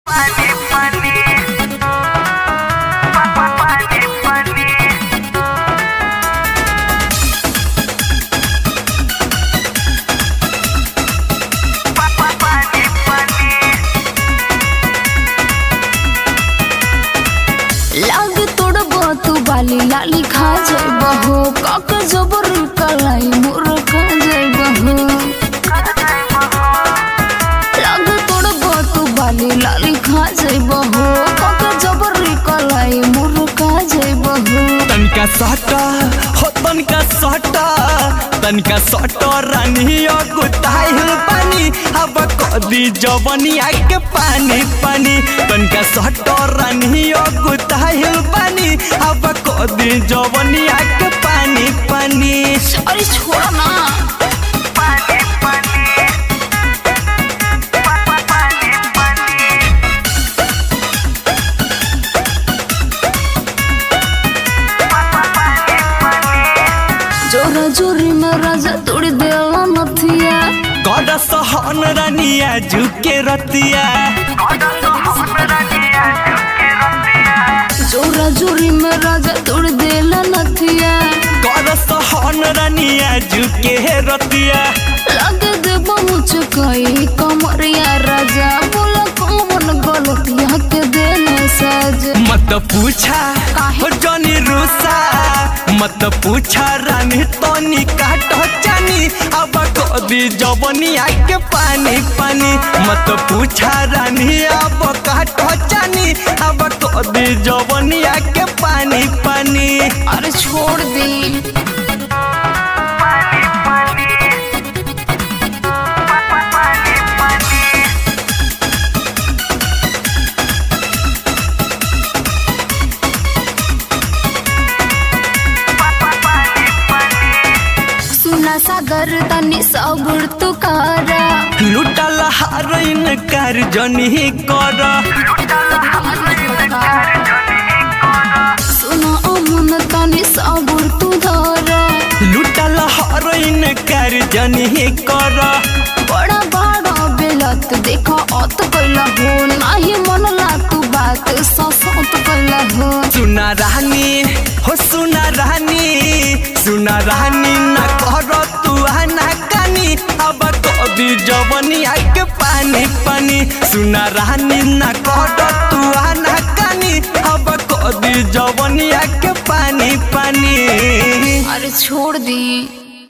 Pani, pani. Pa, pa, pani, pani. Pa, pa, pani, pani. लाग तोड़बो तू बाली लाली खा जाइबो हो काक जबर कलाई मोर खा जाइबो हो लाग तोड़बो तू बाली लाली खा जाइबो हो काक जबर कलाई मोर खा जाइबो हो तनका सटा हो तनका सटा तनका सटा रानिया गुताइल पानी अब कदी जवनी आके पानी पानी तनका सटा रानिया गुताइल पानी अब कदी जवनी आके पानी पानी अरे छोड़ ना Pani, pani. Pa, pa, pani, pani. Pa, pa, pani, pani. जोरा जोरी में राजा तोड़ देला नथिया गड सहन रानिया झुके रतिया जोरा जोरी में राजा तोड़ देला नथिया गड सहन रानिया झुके रतिया लग देबो मुझकई कमरिया राजा बोला कौन गलतिया के देने सज मत पूछा काहे? हो जनी रूसा मत पूछा रानी तनी काट जानी अब कदी जवनी आके पानी पानी मत पूछा रानी अब काट जानी अब कदी जवनी आके पानी पानी अरे छोड़ दी सुना सागर तनी सबुर तू कारा लुटल हारइन कर जनी कर सुना अमुन तनी सबुर तू धरा लुटल हारइन कर जनी कर बड़ा बड़ा बेलत देखा अत कैला हो नाही मनला तू बात ससत कैला हो सुना रानी हो सुना रानी सुना रानी ना कर तू ना कानी अब कभी जवनी आके पानी पानी सुना रानी ना कर तू ना कानी अब कभी जवनी आके पानी पानी अरे छोड़ दी